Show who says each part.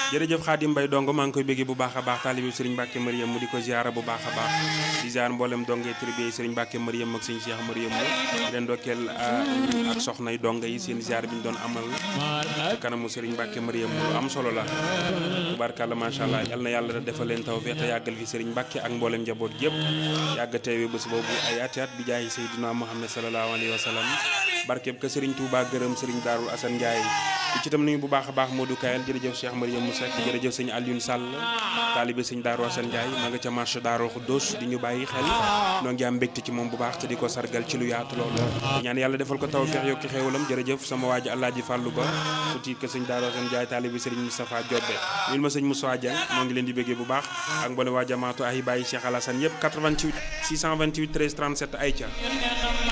Speaker 1: jërëjëf Xaadim Mbay dong maa ngi koy béggee bu baax a baax taalibi Sëriñ Mbàkke Mariam mu di ko ziara bu baax a baax di ziar mboolem dongee tribe Sëriñ Mbàkke Mariam ak sëñ Cheikh Mariam mu di leen dokkeel ak soxnay donga yi seen ziar bi ñu doon amal ci kanamu Sëriñ Mbàkke Mariam mu lu am solo la tubaarkàlla macha allah yal na yàlla defal leen tawfeex te yàggal fi Sëriñ Mbàkke ak mboolem njaboot yëpp yàgg teewe bés boobu ay ati at bi jaayi Seydina Muhammad sallallahu alayhi wa sallam barkeb ka Sëriñ Tuubaa gërëm Sëriñ Daarul Asan Njaay di ci tam nuyu bu baax a baax Modou Kayal jërëjëf Cheikh Mariam Moussa jërëjëf sëñ Alioune Sall taalibe sëñ Daaru Asan Njaay ma nga ca marché Daaru Xuddoos di ñu bàyyi xel noo ngi am mbégte ci moom bu baax te di ko sargal ci lu yaatu loolu di ñaan yàlla defal ko taw feex yokki xéewalam jërëjëf sama waaji Alaaji Fàllu Ba tuuti que sëñ Daaru Asan Njaay taalibe sëriñ Moustapha Diobbe ñun ma sëñ Moussa Dieng moo ngi leen di béggee bu baax ak mbole waa jamaatu ay bàyyi Cheikh Alassane yëpp 88 628 13 37 ay ca